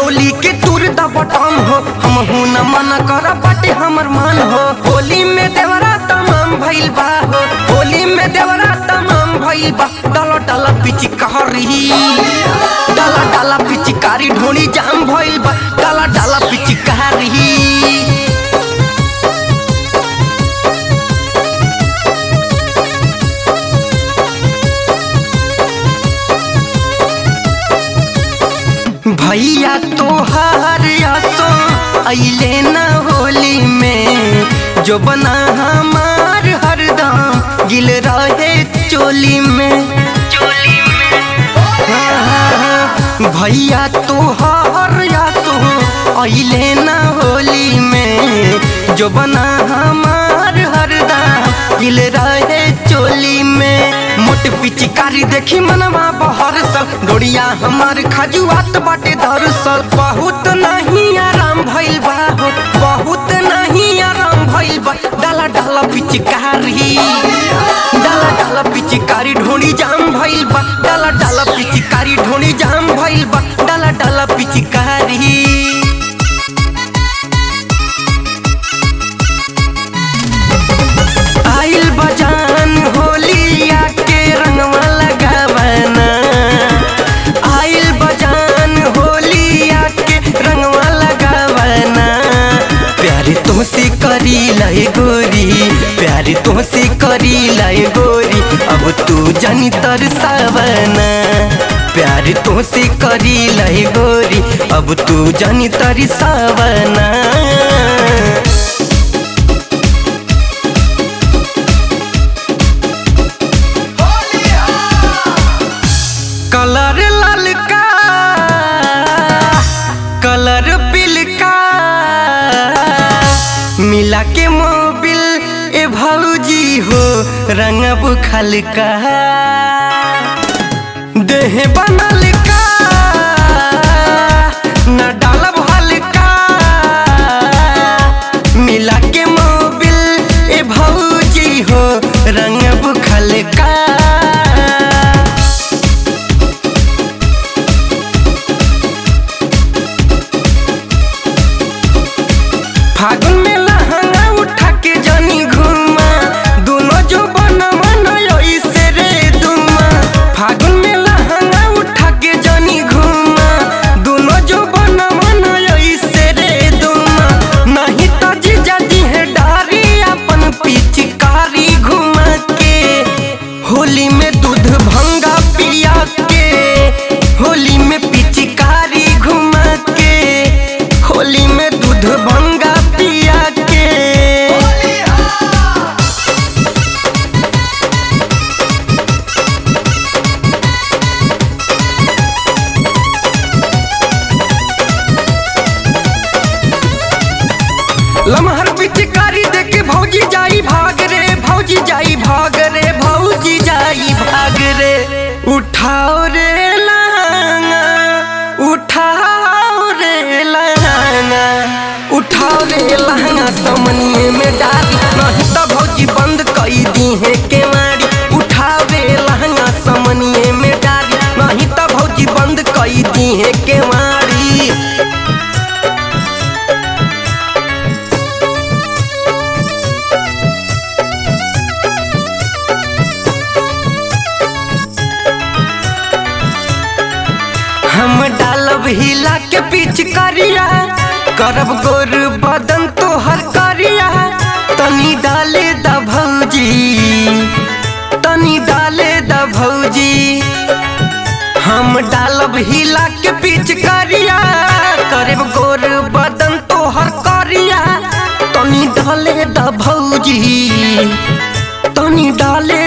चोली के तुर द बटम हो हम हूं न मन कर बाटे हमर मन हो होली में देवरा तमाम भइल बा हो होली में देवरा तमाम भइल बा डाला डाला पिचकारी डाला डाला पिचकारी ढोनी जाम भइल बा डाला डाला पिचकारी भैया तोहार आसो अइले न होली में जो बना हमार हरदम गिल रहे चोली में हाँ, भैया तोहार आसो अइले न होली में जो बना हमार हरदम गिल रहे चोली में मोट पिचकारी देखी मनवा बहर सल डोरिया हमार खजुआत बाटे दरसल बहुत नहीं आराम भइल बा हो बहुत नहीं आराम भइल बा डाला डाला पिचकारी डाला डाला पिचकारी ढोनी जाम भइल बा डाला डाला पिचकारी ढोनी जाम भइल बा डाला डाला पिचकारी आइल बजान होलिया के रंगवा लगावना आइल बजान होलिया के रंगवा लगावना प्यारे तुमसे करी लय गोरी प्यारे तुमसे करी लय गोरी अब तू जनी तरसावना प्यारे तुमसे करी लय गोरी अब तू जनी तरसावना कलर ललका कलर बिलका मिला के मोबिल ए भौजी हो रंगब खलका देह बनल का न डालब हल्का मिला के मोबिल ए भौजी हो रंगब खलका फागुन में लहंगा उठा के जानी घुमा दोनों जो बना मन ऐसे रे दुमा फागुन में लहंगा उठा के जानी घुमा दोनों जो बना मन ऐसे रे दुमा नहीं तो जीजा दी है डारी अपन पिचकारी घुमा के होली में दूध भंगा पिया के होली में पिचकारी घुमा के होली में दूध भंगा पिया के लमहर पिचकारी देखे भौजी जाई भाग रे भौजी जाई भाग रे भौजी जाई भाग रे उठाओ रे लहंगा उठाओ रे लहंगा उठाओ रे लहंगा समनिए में डाल नहीं तो भौजी बंद कई दी है केवाड़ी उठाओ रे लहंगा समनिए में डाल नहीं तो भौजी बंद कई दी है केवाड़ी हम डालब हिला के पीछ करिया करब गोर बदन तोहर करिया तनी डाले द भौजी तनी डाले द भौजी हम डालब हिला के पीछ करिया करब गोर बदन तोहर करिया तनी डाले द भौजी तनी डाले